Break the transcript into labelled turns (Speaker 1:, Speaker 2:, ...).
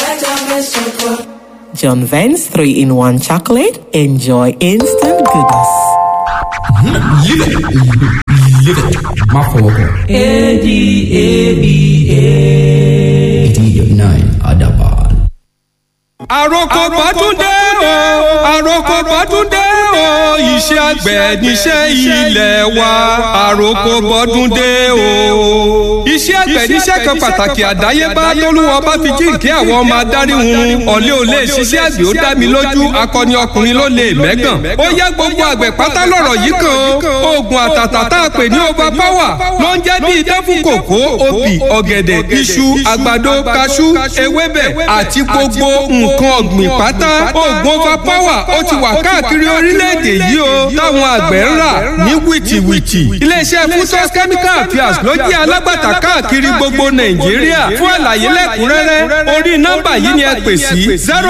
Speaker 1: John Vance 3 in 1 chocolate. Enjoy instant goodness.
Speaker 2: má fọwọ́ kàn. eighty nine adaban.
Speaker 3: àròkọ bọ́dúndé o àròkọ bọ́dúndé o iṣẹ́ àgbẹ̀ níṣẹ́ ilẹ̀ wa àròkọ bọ́dúndé o. iṣẹ́ àgbẹ̀ níṣẹ́ kan pàtàkì àdáyébá tólúwa bá fi jíǹkí àwọn ọmọ adarí hun ọ̀lẹ́ ò lè ṣiṣẹ́ àgbẹ̀ ó dá mi lójú akọni ọkùnrin ló lè mẹ́gàn. ó yẹ gbogbo àgbẹ̀ pátá lọ̀rọ̀ yìí kan oògùn àtàtà tá a pè ní over power ló ń jẹ́ bí idán fún kòkó obì ọ̀gẹ̀dẹ̀ iṣu àgbàdo kaṣú ewébẹ̀ àti gbogbo nǹkan ọ̀gbìn pátá oògùn over power ó ti wà káàkiri orílẹ̀-èdè yìí o táwọn àgbẹ̀ ń rà ní wìtìwìtì iléeṣẹ́ fusos chemical affairs ló jẹ́ alágbàtà káàkiri gbogbo nàìjíríà fún àlàyé lẹ́kùnrẹ́rẹ́ orí nọ́mbà yìí ni ẹ pè sí zero